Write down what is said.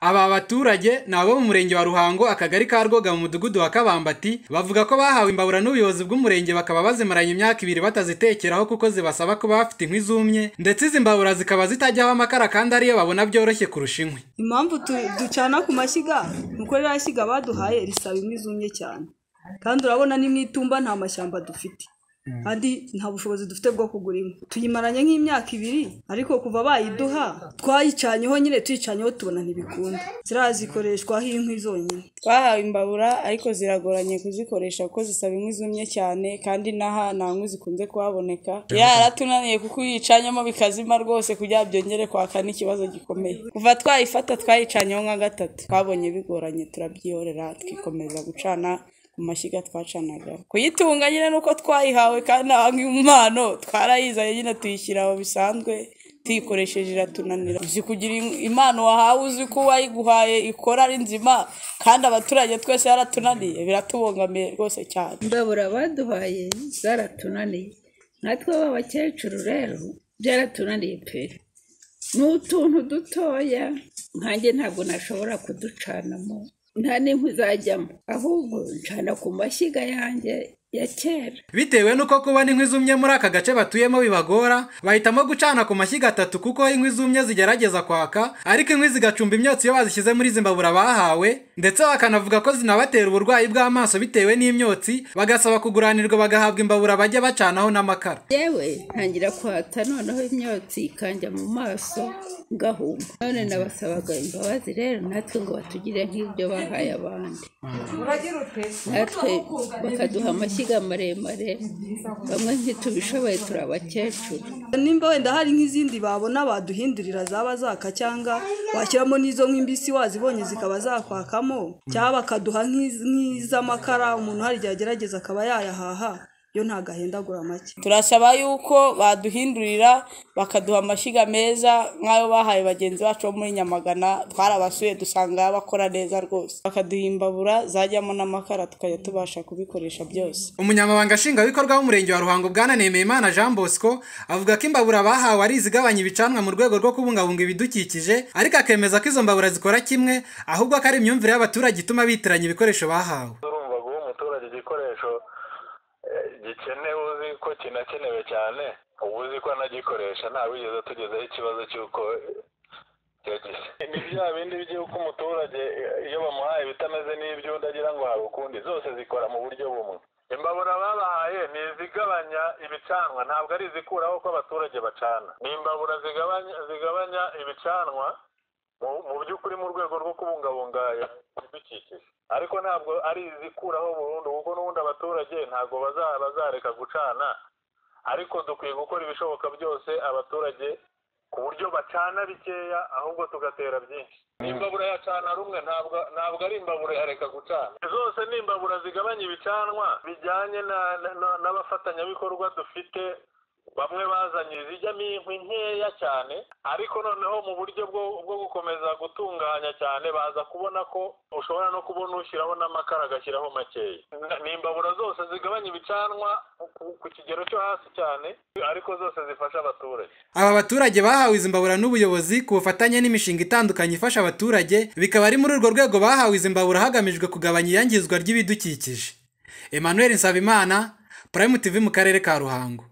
Aba baturage ni abo mu murenge wa Ruhango akagari ka Rwoga mu mudugudu wa Kabambati bavuga ko bahawe imbabura n'ubuyobozi bw'umurenge bakaba bazimaranye imyaka ibiri batazitekeraho kuko zibasaba kuba bafite inkwi zumye ndetse izi mbabura zikaba zitajyaho amakara kandi ariyo babona byoroshye kurusha inkwi. impamvu tu- ducana ku mashyiga ni uko ririya shyiga baduhaye risaba inkwi zumye cyane kandi urabona ni mu itumba nta mashyamba dufite kandi nta bushobozi dufite bwo kugura inkwi tuyimaranye nk'imyaka ibiri ariko kuva bayiduha twayicanyeho nyine tuyicanyeho tubona ntibikunda ziriya zikoreshwaho inkwi zonyine twahawe imbabura ariko ziragoranye kuzikoresha kuko zisaba inkwi zumye cyane kandi n'aha nta nkwi zikunze kuhaboneka yaratunaniye kuko iyo uyicanyemo bikazima rwose kugira ngo byongere kwaka n'ikibazo gikomeye kuva twayifata twayicanyeho nka gatatu twabonye bigoranye turabyihorera twikomeza gucana ku mashyiga twacanaga kuyitunga nyine nuko twayihawe kandi nta nk'impano twarayizanye nyine tuyishyira aho bisanzwe tuyikoresheje iratunanira uzi kugira im- impano wahawe uzi ko uwayiguhaye ikora ari nzima kandi abaturage twese yaratunaniye biratubangamiye rwose cyane imbabura baduhaye zaratunaniye natwe b'abakecuru rero byaratunaniye pe ni utuntu dutoya nkanjye ntabwo nashobora kuducanamo nta n'inkwi zajyamo ahubwo ncana ku mashyiga yanjye ya kera Bitewe nuko kubona inkwi zumye muri aka gace batuyemo bibagora, bahitamo gucana ku mashyiga atatu kuko inkwi zumye zigerageza kwaka, ariko inkwi zigacumba imyotsi iyo bazishyize muri izi mbabura bahawe, ndetse bakanavuga ko zinabatera uburwayi bw'amaso bitewe n'imyotsi, bagasaba kuguranirwa bagahabwa imbabura bajya bacanaho n'amakara. yewe ntangira kwata noneho imyotsi ikanja mu maso ngahuma none nabasabaga imbabazi rero natwe ngo batugire nk'ibyo bahaye abandi natwe bakaduha amashyiga maremare bamwe ntitubishoboye turi abakecuru nimba wenda hari nk'izindi babona baduhindurira zaba zaka cyangwa washyiramo n'izo nk'imbisi wazibonye zikaba zakwakamo cyangwa bakaduha nk'iz- nk'iz'amakara umuntu hari igihe agerageza akaba yayahaha yo ntabwo ahindagura make turasaba yuko baduhindurira bakaduha amashyiga meza nk'ayo bahaye bagenzi bacu bo muri nyamagana twarabasuye dusanga bakora neza rwose bakaduha imbabura zajyamo n'amakara tukajya tubasha kubikoresha byose Umunyamabanga Nshingwabikorwa w'Umurenge wa Ruhango Bwana Nemeyimana Jean Bosco avuga ko imbabura bahawe ari izigabanya ibicanwa mu rwego rwo kubungabunga ibidukikije, ariko akemeza ko izo mbabura zikora kimwe, ahubwo ko ari imyumvire y'abaturage ituma bitiranya ibikoresho bahawe. urumva guha umuturage igikoresho eh, gikenewe uzi ko kinakenewe cyane uba uzi ko anagikoresha ntawigeze atugezeho ikibazo cy'uko yagize ni bya bindi by'uko umuturage eh, iyo bamuhaye ibitameze n'iby'undi agira ngo hari ukundi zose zikora mu buryo bumwe imbabura babahaye ni izigabanya ibicanwa ntabwo ari izikuraho ko abaturage bacana ni imbabura zigabanya zigabanya ibicanwa mu- mu by'ukuri mu rwego rwo kubungabunga ibidukikije ariko ntabwo ari izikuraho burundu kuko n'ubundi abaturage ntabwo baza- bazareka gucana ariko dukwiye gukora ibishoboka byose abaturage ku buryo bacana bikeya ahubwo tugatera byinshi imbabura yacana rumwe ntabwo ntabwo ari imbabura yareka gucana zose ni imbabura zigabanya ibicanwa bijyanye na- na- na- n'abafatanyabikorwa dufite bamwe bazanye izijyamo inkwi nkeya cyane ariko noneho mu buryo bwo bwo gukomeza gutunganya cyane baza kubona ko ushobora no kubona ushyiraho n'amakara agashyiraho makeya N- ni imbabura zose zigabanya ibicanwa ku- ku kigero cyo hasi cyane ariko zose zifasha abaturage Aba baturage bahawe izi mbabura n'ubuyobozi ku bufatanye n'imishinga itandukanye ifasha abaturage, bikaba ari muri urwo rwego bahawe izi mbabura hagamijwe kugabanya iyangizwa ry'ibidukikije. Emmanuel Nsabimana, Prime TV mu karere ka Ruhango.